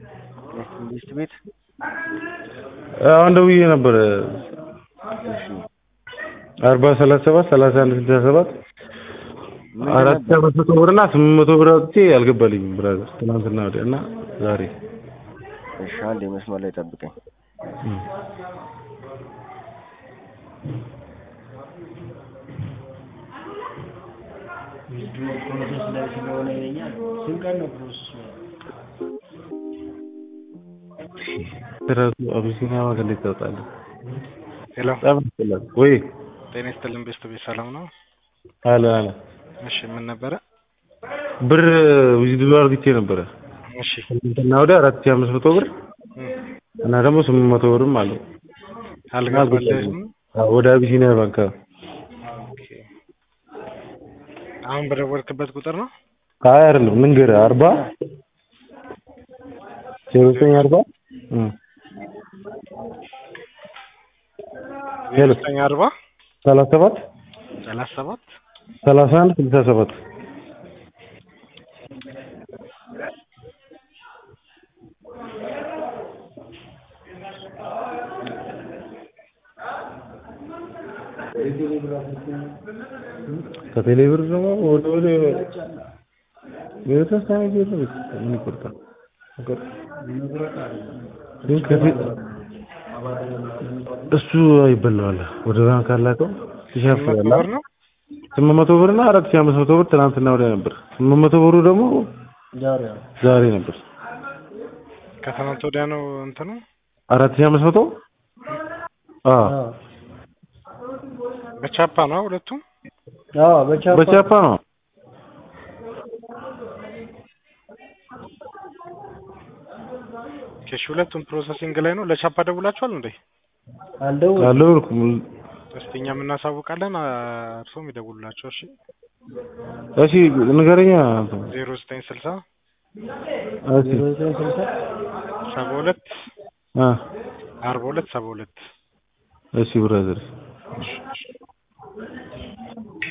መንግስት ቤት አሁን ደውዬ ነበረ እሺ አርባ ሰላሳ ሰባት ሰላሳ አንድ ስልሳ ሰባት ምንድን አራት ሺህ ነበር? አምስት መቶ ብር እና ስምንት መቶ ብር አውጥቼ አልገባልኝም ብራዘር ትናንትና ወዲያ እና ዛሬ እሺ አንድ መስመር ላይ ጠብቀኝ። እም። ፕሮሰስ ላይ ስለሆነ ይለኛል። ስንት ቀን ነው ፕሮሰሱ? ራሱ አቢሲኒያ ዋጋ እንዴት ታወጣለህ? ሄሎ በጣም ያስጠላል። ወይ ጤና ይስጥልን ቤስት ቤት ሰላም ነው? አለ አለ እሺ ምን ነበረ? ብር ዊዝድሮ አድርግቼ ነበረ እሺ ትናንትና ወዲያ አራት ሺህ አምስት መቶ ብር እም፣ እና ደግሞ ስምንት መቶ ብርም አለው አልገባልህም? አዎ፣ ወደ አቢሲኒያ ባንክ አዎ። ኦኬ አሁን በደወልክበት ቁጥር ነው? አይ አይደለም ልንገርህ አርባ ዜሮ ዘጠኝ አርባ እም። ሄሎ ዘጠኝ አርባ ሰላሳ ሰባት ሰላሳ ሰባት ሰላሳ አንድ ስልሳ ሰባት ከቴሌ ብር ደግሞ ወደ ወደ የተወሰነ ጊዜ ነው ምን ይቆርጣል? ግን ከቴ- እሱ ይበላዋል ወደ ባንክ አላከው ይሸፍናል። ብር ነው? ስምንት መቶ ብር እና አራት ሺህ አምስት መቶ ብር ትናንትና ወዲያ ነበር። ስምንት መቶ ብሩ ደግሞ ዛሬ ዛሬ ነበር። ከትናንት ወዲያ ነው እንትኑ? አራት ሺህ አምስት መቶ አዎ በቻፓ ነው ሁለቱም? አዎ በቻፓ በቻፓ ነው። እሺ ሁለቱም ፕሮሰሲንግ ላይ ነው። ለቻፓ ደውላችኋል እንዴ? አልደውልም። አልደወልኩም። እስቲ እኛም እናሳውቃለን፣ እርሶም ይደውሉላቸው። እሺ እሺ ንገረኛ አንተ። ዜሮ ዘጠኝ ስልሳ እሺ ዜሮ ዘጠኝ ስልሳ ሰባ ሁለት አ አርባ ሁለት ሰባ ሁለት እሺ ብራዘር